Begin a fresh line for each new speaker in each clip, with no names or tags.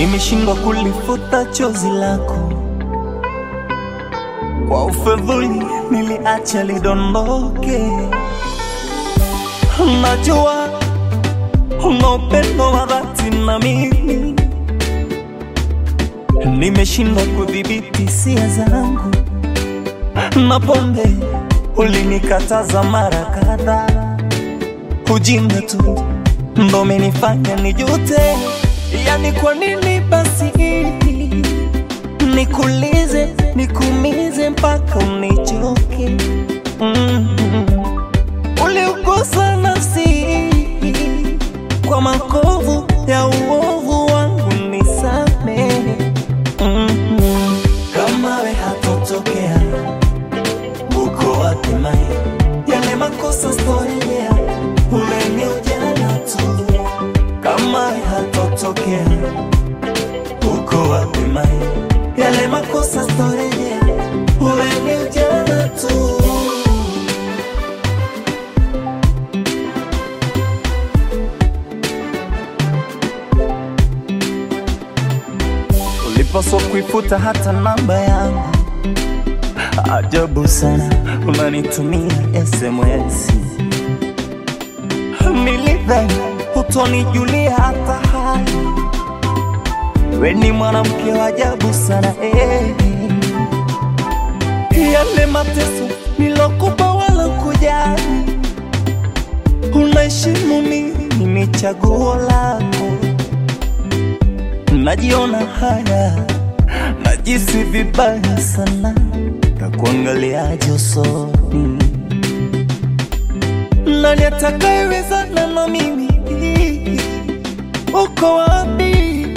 nimeshindwa kulifuta chozi lako kwa ufedhuli, niliacha lidondoke. Najua una upendo wa dhati na mimi, nimeshindwa kudhibiti hisia zangu, na pombe ulinikataza mara kadhaa, ujinga tu ndo umenifanya nijute. Yani kwa nini basi nikulize nikumize mpaka unichoke? mm Uliugusa nafsi kwa makovu ya uovu wangu, nisamehe. mm Kama we hatotokea uko wapi mai? Yale makosa storejea, ule ni ujana tu. Kama we hatotokea uko wapi mai? Yale makosa storejea, ule ni ujana tu. Ulipaswa kuifuta hata namba yangu. Ajabu sana, unanitumia SMS. Nilidhani hutonijulia hata hali. We ni mwanamke wa ajabu sana eh. Yale mateso nilokupa wala kujali, unaheshimu mimi ni chaguo lako. Najiona haya, najisi vibaya sana, takuangaliaje usoni? Nani atakayewezana na mimi? Uko wapi?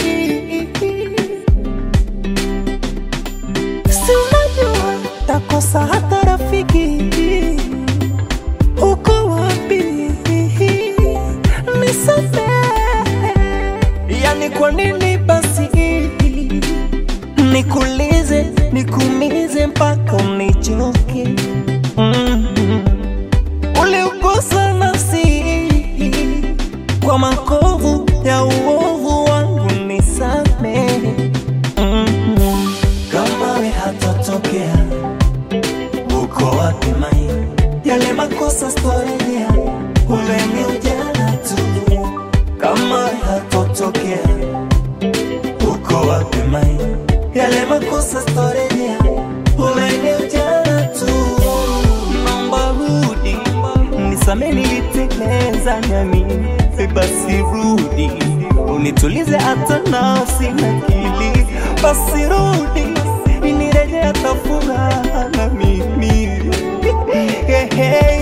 Si unajua takosa hata rafiki. Uko wapi? Nisamehe. Yani kwa nini basi nikulize nikumize mpaka unichoke? mm Uliugusa nafsi kwa makovu ya uovu wangu, nisamehe. mm Kama we hatatokea, uko wapi mai? Yale makosa storejea, ule ni ujana tu. Kama we hatatokea, uko wapi mai? Yale makosa storejea, ule ni ujana tu. Naomba rudi, nisamehe niliteleza nami, basi rudi unitulize hata nafsi na akili, basi rudi nirejea hata furaha na mimi Hey, hey.